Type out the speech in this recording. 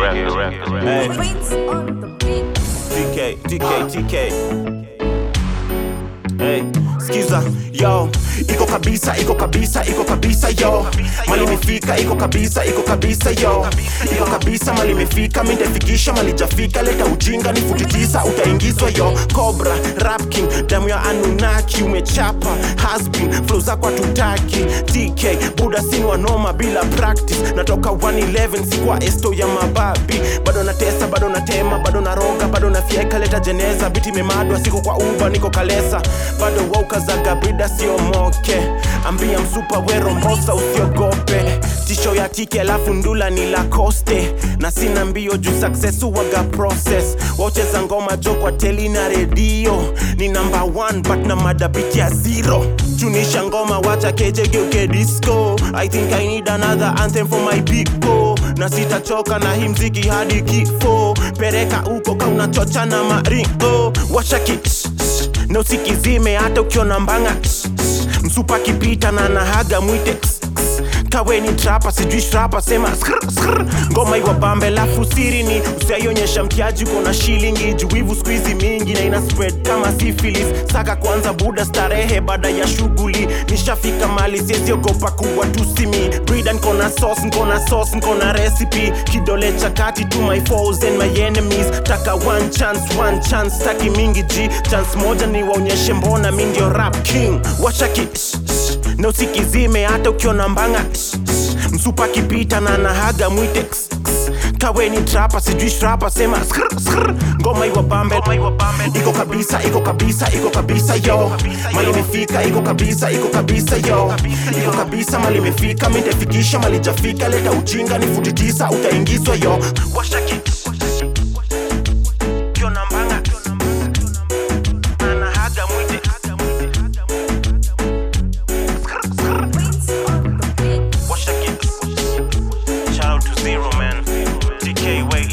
Hey, Prince on the beat. TK, TK, TK. Hey, skiza yo, iko kabisa, iko kabisa, iko kabisa yo. Mali imefika, iko kabisa, iko kabisa yo. Iko kabisa, mali imefika, mi nitafikisha, mali jafika, leta ujinga ni futi tisa, utaingizwa yo. Cobra, Rap King, damu ya Anunnaki, umechapa, has been, flow zako hatutaki. TK, buda sini wanoma bila practice, natoka 111 si kwa esto ya mababi, bado natesa, bado natema, bado naroga, bado nafyeka, leta jeneza, biti memadwa, siko kwa uba, niko kalesa, bado waukazaga brida sio moke, ambia msupa wero mbosa usiogope, tisho ya tike alafu ndula ni lakoste, na sina mbio juu success waga process, waucheza ngoma jo kwa teli na redio, ni number one but na madabiti ya zero, chunisha ngoma wacha keje geuke disco, I think I need another anthem for my people, na sitachoka na hii mziki hadi kifo, pereka uko ka unachocha na maringo, washaki shh, shh, na usikizime hata ukiona mbanga shh, shh, msupa kipita na nahaga mwite kss, kss. kawe ni trapa sijui shrapa sema skr, skr. ngoma iwa bambe lafu siri ni usiaionyesha mtiaji uko na shilingi juwivu skuizi mingi na ina spread kama syphilis saka kwanza buda starehe baada ya shughuli nishafika mali sieziogopa kuwa tusimi brida nkona sauce nkona sauce nkona recipe kidole cha kati to my foes and my enemies taka one chance one chance taki mingi ji chance moja ni waonyeshe mbona mi ndio rap king washaki shh, shh, na usikizime hata ukiona mbanga shh, shh, msupa kipita na nahaga mwite kss, kss. kawe ni trapa sijui shrapa sema skr, skr. ngoma iwa bambe iko kabisa iko kabisa iko kabisa yo mali imefika iko kabisa iko kabisa yo iko kabisa mali imefika mi nitafikisha mali jafika leta ujinga ni futi tisa utaingizwa yo washaki ukiona mbanga na nahaga mwite Skr, skr. Prince on the beat. What's that get? Shout out to Zero Man. DK Way